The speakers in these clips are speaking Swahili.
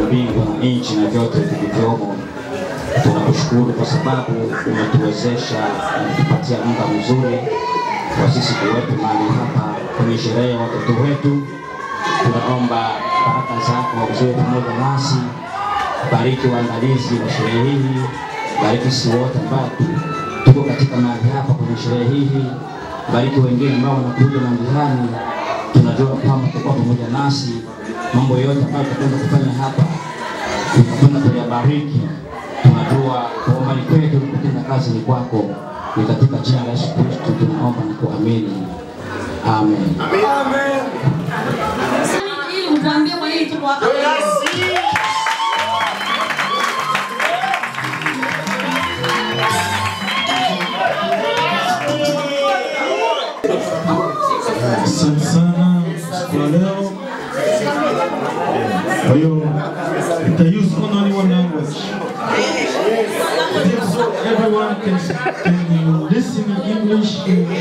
mbingu na nchi na vyote vilivyomo. Tunakushukuru kwa sababu umetuwezesha na kutupatia muda mzuri wa sisi kuwepo mahali hapa kwenye sherehe ya watoto wetu. Tunaomba baraka zako ziwe pamoja nasi, bariki waandalizi wa sherehe hii, bariki sisi wote ambao tu- tuko katika mahali hapa kwenye sherehe hii, bariki wengine ambao wanakuja na njiani. Tunajua kwamba utakuwa pamoja nasi, mambo yote ambayo tutakwenda kufanya hapa tutakwenda kuyabariki. Tunajua kuomba ni kwetu, kutenda kazi ni kwako. Ni katika jina la Yesu Kristo tunaomba na kuamini, amen. ili mtuambie kwa nini tuko hapa. Asante sana siku ya leo. Kwa hiyo nita use only one language. So everyone can, can listen in English.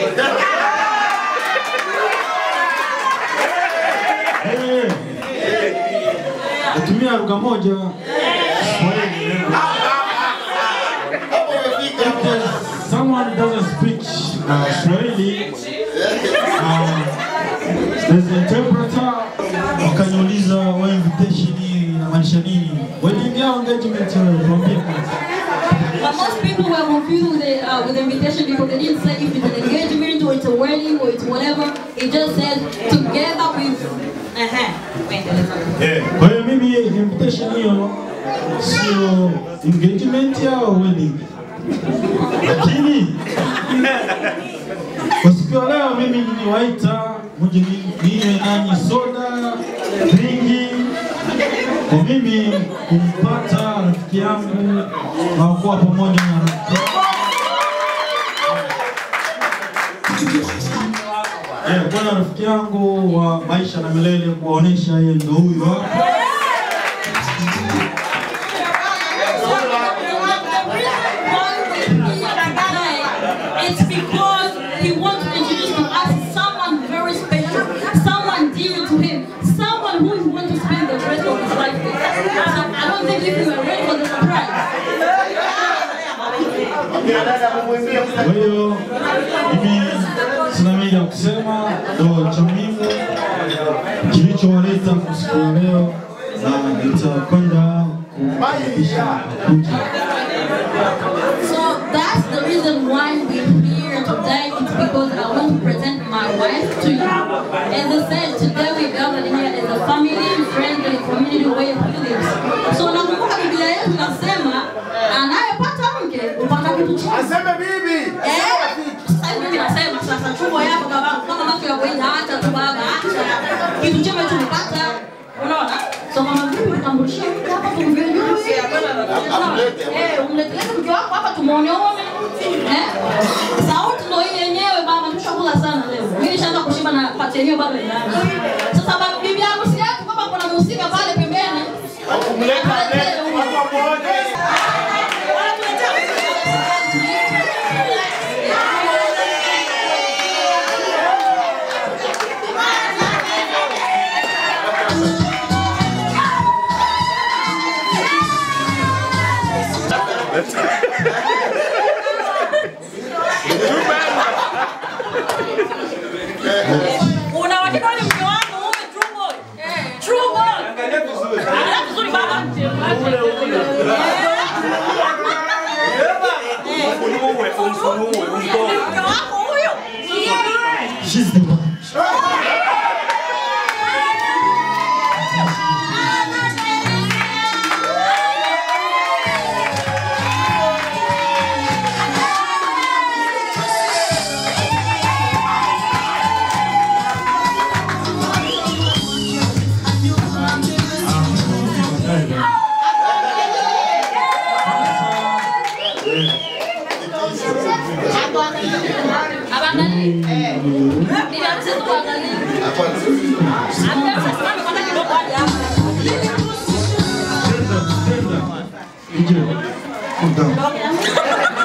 Eh, Natumia lugha moja Swahili. If there's someone doesn't speak uh, Swahili, uh, there's an interpreter wakaniuliza wa invitation hii inamaanisha nini? Wedding yao engagement tuambie kwanza. But most people were confused with the, uh, with the invitation because they didn't say if it's an engagement or it's a wedding or it's whatever. It just said together with. Uh-huh. Wait, Eh, Kwa hiyo mimi invitation hiyo sio engagement au wedding, lakini kwa siku ya leo mimi niliwaita muje ni- ninywe nanyi soda drinki, kwa mimi kumpata rafiki yangu na kuwa pamoja na rafiki Yeah, bwana rafiki yangu wa maisha na milele kuwaonesha yeye ndo huyu hapa. It's because he wants to introduce to us someone very special, someone dear to him, someone who he wants to spend the rest of his life with. So I don't think if you are ready for the surprise. Kwa hiyo mimi sina mengi ya kusema, ndo cha muhimu kilichowaleta kwa siku ya leo, na nitakwenda kukaribisha kuja. So that's the reason why we're here today. It's because I want to present my wife to you. As I said, today we gathered here as a family, friends, and community way of living. So nakumbuka Biblia yetu inasema anayepata mke upata kitu chema. Aseme bibi. Eh, sasa hivi mimi nasema sasa chumba yako kama kama mambo ya kuenda acha tu baba acha. Kitu chema tumepata. Unaona? So kama vipi utambulishie mke hapa tumjue. Eh, umleteleze mke wako hapa tumuoneone. Eh? Sauti ndio hii yenyewe baba tushakula sana leo. Mimi nishaanza kushiba na pati yenyewe bado inaanza. Sasa baba bibi yangu si yako kama kuna mhusika pale pembeni. Kumleta mbele kwa pamoja. Una uhakika ni mke wako ume true boy? True boy. Angalia vizuri. Angalia vizuri baba. Mke wako huyo? She's the one. Abana. Bibi harusi tuangalie. Bibi harusi simame kwanza kidogo hadi hapa. Ije. Come down.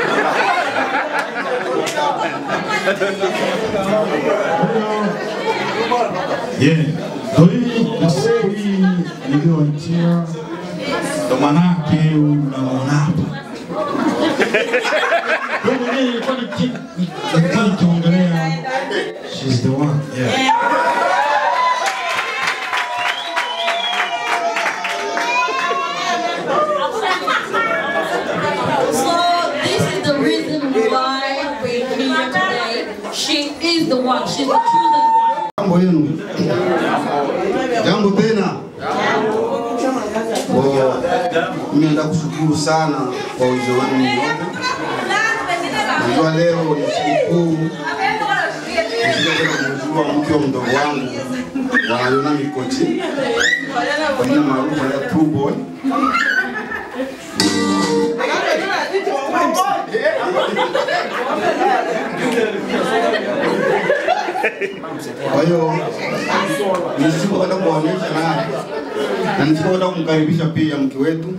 Yeah. Kwa hiyo na siku hii niliyowaitia ndo manake unaona hapa. Wewe mwenyewe nilikuwa niki- nilikuwa nikiongelea she's the one. Yeah. So this is the reason why we're here today. She is the one. She's the chosen one. Jambo yenu. Jambo tena. Kwa mimi nataka kushukuru sana kwa uwezo wenu nyote. Najua leo ni sikukuu. Nilikuja kwenda kumjua mke wa mdogo wangu wanaiona Mikochi kwa jina maarufu ya True Boy. Kwa hiyo nisipokwenda kuwaonyesha naye na nisipokwenda kumkaribisha pia mke wetu.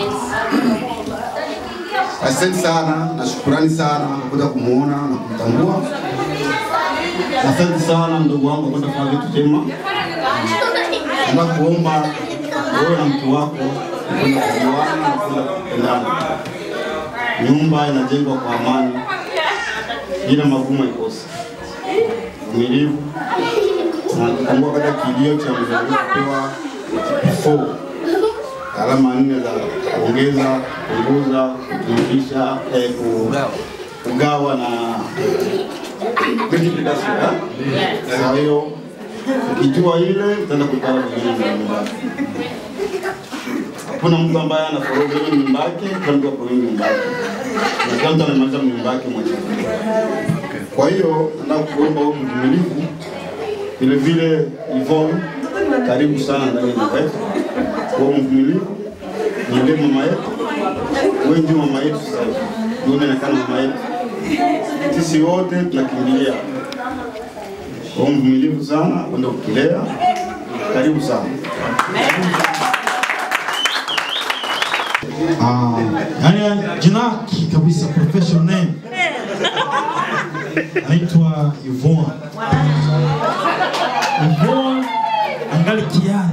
Asante sana na shukurani sana kwa kuja kumuona na kumtambua. Asante sana ndugu wangu kwa kwenda kufanya vitu jema. Naomba kuomba wewe na mke wako kwenda kujuana na kwenda kupendana. Nyumba inajengwa kwa amani, bila magumu haikosi uvumilivu na kukumbuka katika kilio cha mzaliwa kupewa four alama nne za kuongeza, kupunguza, kujumlisha, eh, ku- kugawa na multiplication. eh? Kwa hiyo ukijua ile utaenda kuipata vizuri na nyumbani. Hakuna mtu ambaye ana foroga kwenye nyumba yake, kila mtu ako kwenye nyumba yake. Na kila mtu anamaliza nyumba yake mwenyewe. Kwa hiyo nataka kuomba wewe mvumilivu, vile vile Yvonne, karibu sana ndani ya nyumba yetu. Wewe mvumilivu, ndiye mama yetu, wewe ndio mama yetu sasa hivi, ndio unaonekana mama yetu. Sisi wote tunakimbilia. Wewe mvumilivu sana, kwenda kukilea. Karibu sana. Ah, yani jina lake kabisa professional name anaitwa Yvonne. Yvonne angali kijana.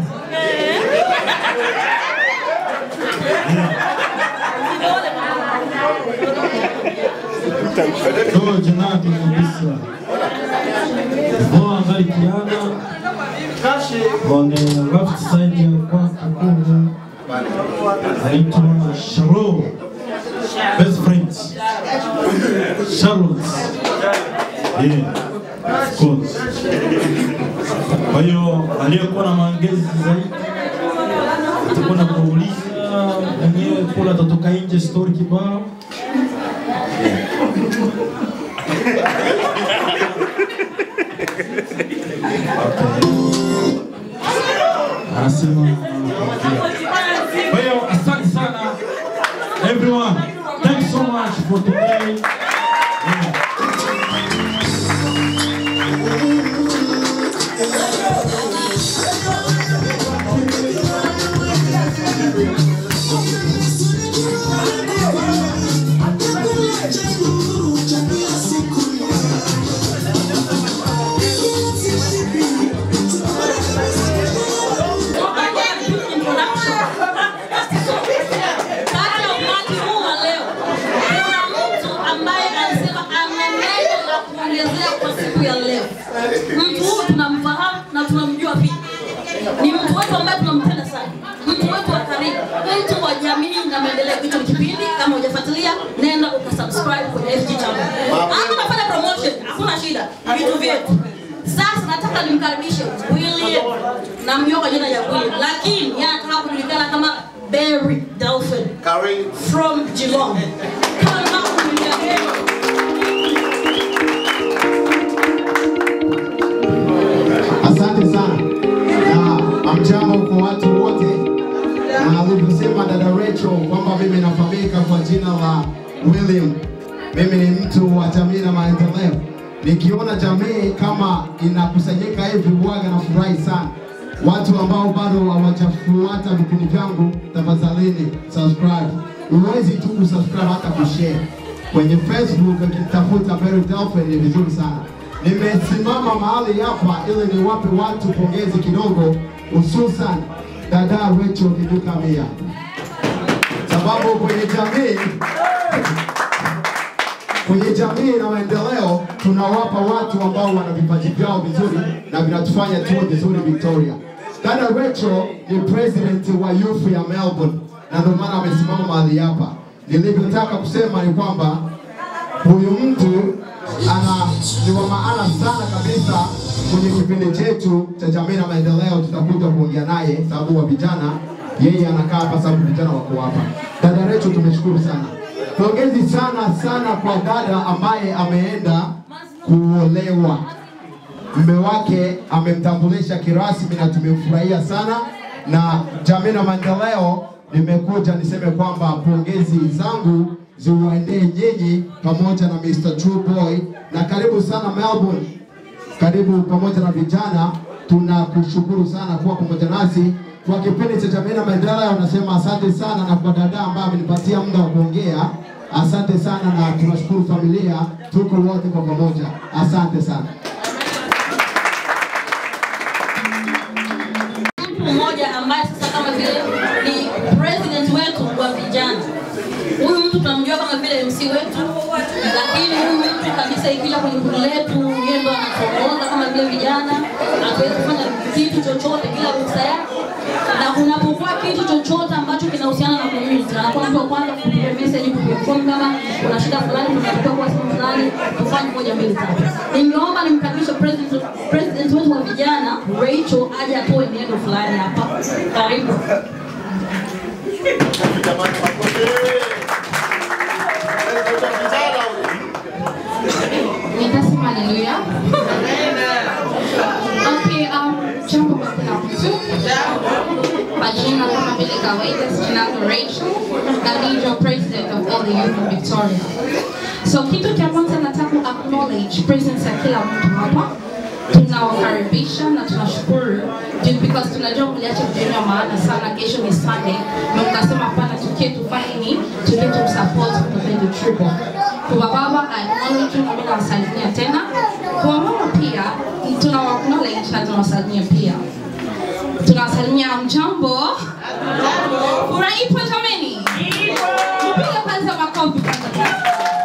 So jina lake kabisa Yvonne angali kijana. On the left side ya kwake kule anaitwa Sharo. Best friends. Charlotte. Yeah, of course. Kwa hiyo aliyekuwa na maongezi zaidi atakuwa na kuuliza mwenyewe kula atatoka nje story kibao. Anasema kwa hiyo asante sana everyone. Thanks so much for today. Yeah. Kati ya umati huu wa leo, kuna mtu ambaye alisema ana neno la kuongezea kwa siku ya leo. Mtu huyu tunamfahamu na tunamjua pia, ni mtu wetu ambaye tunampenda sana, mtu wetu wa karibu, mtu wa jamii na maendeleo. Hicho ni kipindi, kama hujafuatilia, nenda ukasubscribe kwenye FG channel. Hata unafanya promotion, hakuna shida, ni vitu vyetu. Sasa nataka nimkaribishe William, namjua kwa jina la William, lakini yeye anataka kujulikana kama Barry Dolphin Karibu. from Geelong. Kama William. Asante sana na amjambo kwa watu wote, na alivyosema dada Rachel kwamba mimi nafahamika kwa jina la William. Mimi ni mtu wa jamii na maendeleo. Nikiona jamii kama inakusanyika hivi, waga na furahi sana. Watu ambao bado hawajafuata vipindi vyangu, tafadhalini subscribe. Huwezi tu kusubscribe, hata kushare kwenye Facebook. Ukitafuta Barry Dolphin ni vizuri sana. Nimesimama mahali hapa ili niwape watu pongezi kidogo, hususan dada Rachel Kidukamia. ambapo kwenye jamii kwenye jamii na maendeleo tunawapa watu ambao wana vipaji vyao vizuri na vinatufanya tuwe vizuri Victoria. Dada Rachel ni president wa youth ya Melbourne na ndio maana amesimama mahali hapa. Nilivyotaka kusema ni kwamba huyu mtu ana ni wa maana sana kabisa kwenye kipindi chetu cha jamii na maendeleo. Tutakuja kuongea naye sababu wa vijana, yeye anakaa hapa sababu vijana wako hapa. Dada Rachel, tumeshukuru sana. Pongezi sana sana kwa dada ambaye ameenda kuolewa. Mume wake amemtambulisha kirasmi na tumemfurahia sana, na jamii na maendeleo, nimekuja niseme kwamba pongezi zangu ziwaendee nyinyi pamoja na Mr. True Boy, na karibu sana Melbourne, karibu pamoja na vijana. Tunakushukuru sana kuwa pamoja nasi kwa kipindi cha jamii na maendeleo. Nasema asante sana, na kwa dada ambaye amenipatia muda wa kuongea, asante sana, na tunashukuru familia, tuko wote kwa pamoja. Asante sana. mtu mmoja ambaye sasa kama vile ni president wetu wa vijana. Huyu mtu tunamjua kama vile MC wetu, lakini huyu mtu kabisa ikija kwenye kundi letu, yeye ndo anatuongoza kama vile vijana, hatuwezi kufanya kitu chochote bila ruhusa yake, na kunapokuwa kitu chochote ambacho kinahusiana na community, anakuwa mtu wa kwanza kupiga message, kupiga phone kama kuna shida fulani, tunatakiwa kwa simu fulani, tufanye moja mbili tatu. Ningeomba nimkaribishe president president wetu wa vijana Rachel aje atoe neno fulani hapa. Karibu. Nitasema haleluya. Okay, um, jambo kwa kila mtu. Majina kama vile kawaida, jina langu Rachel na ni ndio president of all the youth in Victoria. So kitu cha kwanza nataka ku acknowledge presence ya kila mtu hapa. Tunawakaribisha na tunashukuru ju- because tunajua mliacha mjeni wa maana sana. Kesho ni Sunday na mkasema hapana, tukie tufanye ni tukie tumsupport mpenzi Triple. Kwa baba I acknowledge na mimi nawasalimia tena. Kwa mama pia tunawa acknowledge na tunawasalimia pia. Tunawasalimia mjambo. Furaha ipo jameni? Tupige kwanza makofi kwanza.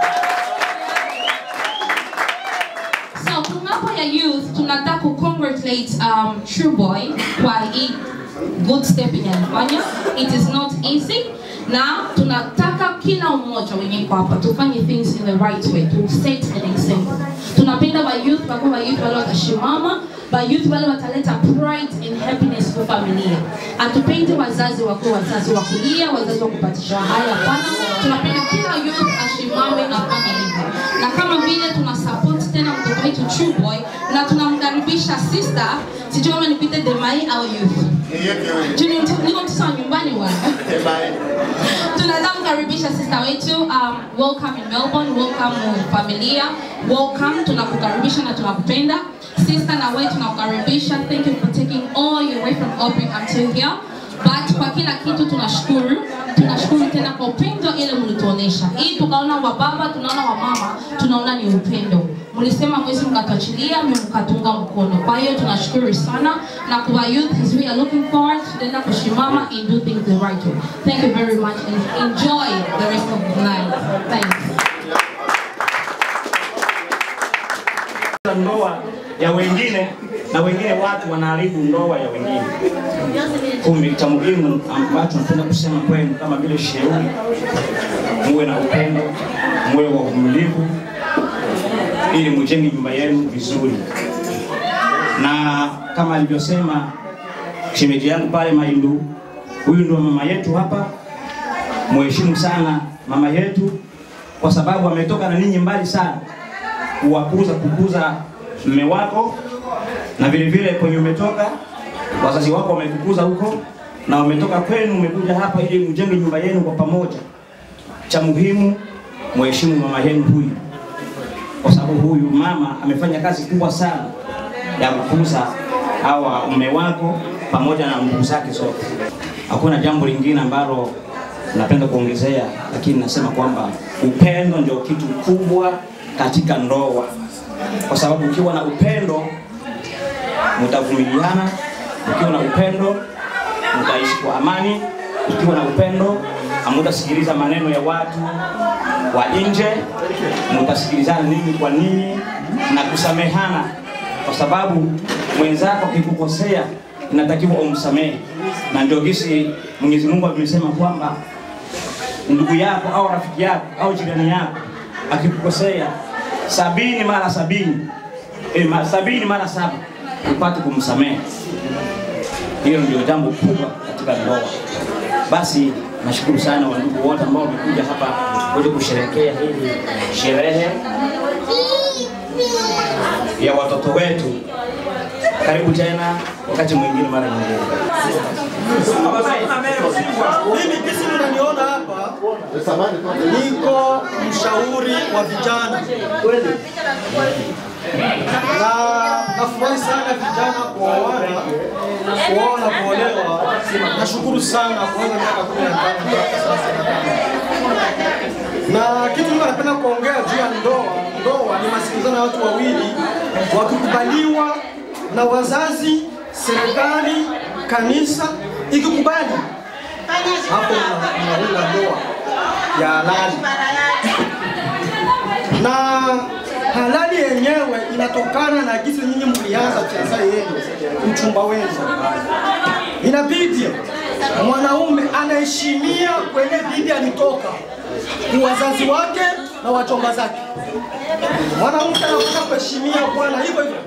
So tunapo ya youth tunataka ku congratulate um, True Boy kwa hii good step yenye alifanya. It is not easy na tunataka kila mmoja wenye kwa hapa tufanye things in the right way to set an example. Tunapenda ba youth kwa kuwa youth wale watashimama ba youth wale wataleta pride and happiness kwa familia. Hatupendi wazazi wakuwa wazazi wa kulia, wazazi wa kupatisha haya, hapana. Tunapenda kila youth ashimame afanye hivyo, na kama vile tuna support tena mtoto wetu True Boy na tunamkaribisha sister, sijui kama nipite Demai au youth Juu ni mtu- niko mtoto wa nyumbani bwana. Tunataka kumkaribisha sister wetu um, welcome in Melbourne, welcome uh, familia, welcome. Tunakukaribisha na tunakupenda sister, na wewe tunakukaribisha. Thank you for taking all your way from Aubrey until here. But kwa kila kitu tunashukuru, tunashukuru tena kwa upendo ile mlituonesha. Hii tukaona wa baba, tunaona wa mama, tunaona ni upendo. Mlisema mwezi mkatuachilia, mimi mkatunga mkono. Kwa hiyo tunashukuru sana na kwa youth as we are looking forward tutaenda kushimama and do things the right way. Thank you very much and enjoy the rest of the night. Thanks. ndoa ya wengine na wengine watu wanaharibu ndoa ya wengine. Kumbe cha muhimu ambacho napenda kusema kwenu kama vile shauri, muwe na upendo, muwe wa uvumilivu, ili mujenge nyumba yenu vizuri, na kama alivyosema shemeji yangu pale Maindu, huyu ndio mama yetu hapa. Muheshimu sana mama yetu, kwa sababu ametoka na ninyi mbali sana kuwakuza kukuza mme wako na vile vile kwenye umetoka wazazi wako wamekukuza huko na wametoka kwenu, umekuja hapa ili mjenge nyumba yenu kwa pamoja. Cha muhimu mheshimu mama yenu huyu, kwa sababu huyu mama amefanya kazi kubwa sana ya kukuza hawa mme wako pamoja na ndugu zake zote. Hakuna jambo lingine ambalo napenda kuongezea, lakini nasema kwamba upendo ndio kitu kubwa katika ndoa, kwa sababu ukiwa na upendo mtavumiliana, ukiwa na upendo mtaishi kwa amani, ukiwa na upendo hamutasikiliza maneno ya watu wa nje, mutasikilizana ninyi kwa ninyi na kusamehana, kwa sababu mwenzako akikukosea inatakiwa umsamehe, na ndio gisi Mwenyezi Mungu amesema kwamba ndugu yako au rafiki yako au jirani yako akikukosea sabini mara sabini eh, ma, sabini mara saba upate kumsamehe. Hiyo ndio jambo kubwa katika ndoa. Basi nashukuru sana wandugu wote ambao wamekuja hapa kuja kusherehekea hili sherehe ya watoto wetu. Karibu tena wakati mwingine, mara nyingine. Mimi kisi mnaniona hapa, niko mshauri wa vijana na nafurahi sana vijana kuoana, kuoa na kuolewa. Nashukuru sana kuanza miaka kumi na tano mpaka sasa. Na kitu niko napenda kuongea juu ya ndoa. Ndoa ni masikilizano ya watu wawili wakikubaliwa na wazazi, serikali, kanisa ikikubali, hapo mna- mnaunda ndoa ya halali na halali yenyewe inatokana na jinsi nyinyi mlianza fiansa yenu, mchumba wenza. Inabidi mwanaume anaheshimia kwenye bibi alitoka, wazazi wake na wachomba zake. Mwanamke anapaswa kuheshimia bwana hivyo hivyo.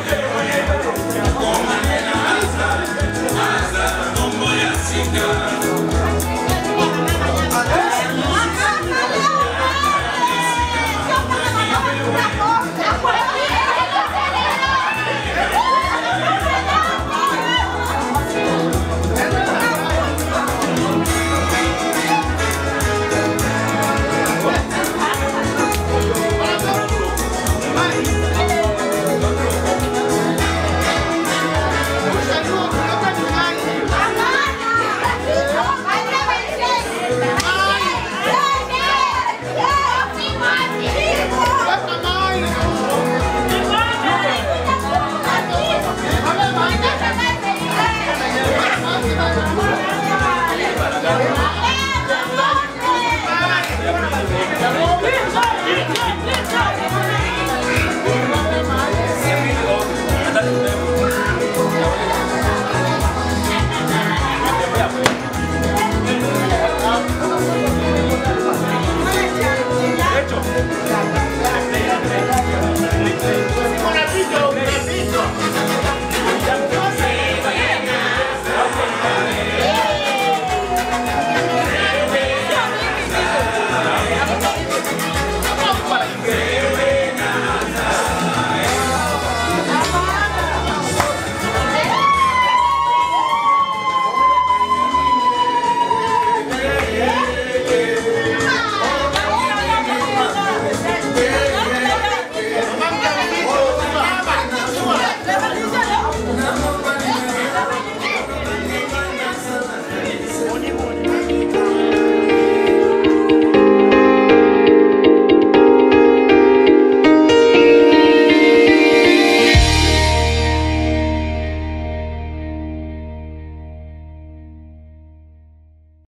Thank you.